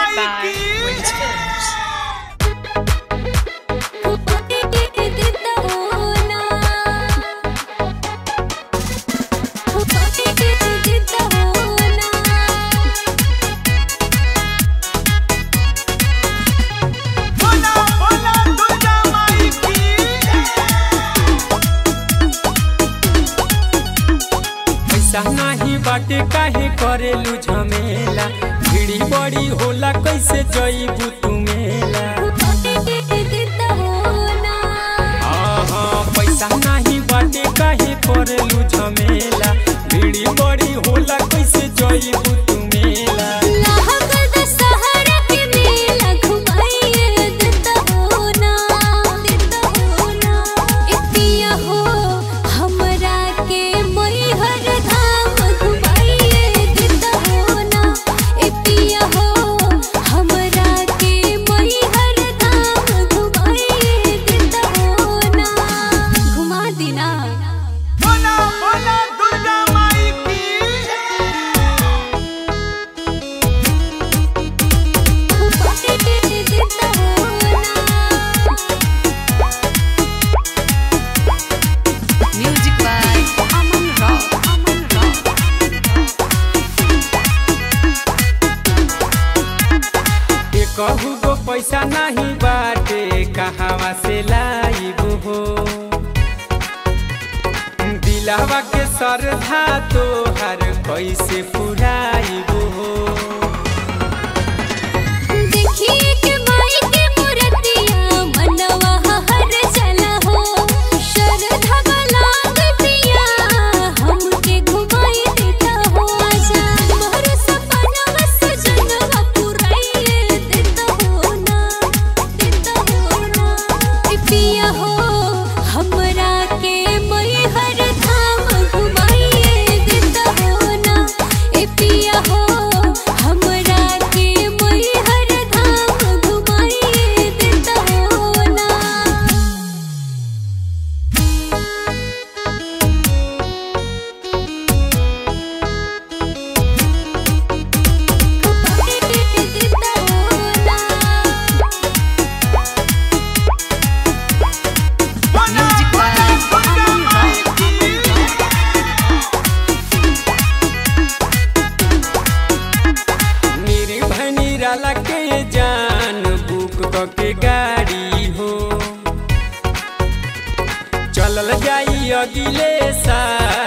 by Wings Films. बोला बोला दुर्गा माई की पैसा नाही बाटे काहे करेलू झमेला भीड़ी बड़ी होला कैसे जईबू तू मेला आहा, पैसा नाही बाटे काहे करेलू झमेला भीड़ी बड़ी होला कैसे जईबू तू मेला बोला बोला दुर्गा माई की Music by Aman Rao. Aman Rao. ए कहू गो पैसा नहीं बाटे कहवा से लाइबू हो दिलावा के सरधा तोहर कैसे पुराइबू हो देखिए के माई के मूर्तिया मनवा हर चला हो श्रद्धा वाला गतिया हमके घुमाई देता हो आजा मोर सपना सजनवा पुराई देता हो ना देता हो ना ए पिया हो हमरा के मई हर धाम घुमाई देता हो ना ए पिया हो हमरा के मई हर धाम घुमाई देता हो ना बोला Music by बोला दुर्गा Aman माई Rao. की मेरी भनी राला के जान बुक क के गाड़ी हो चलल जाई अगिले साल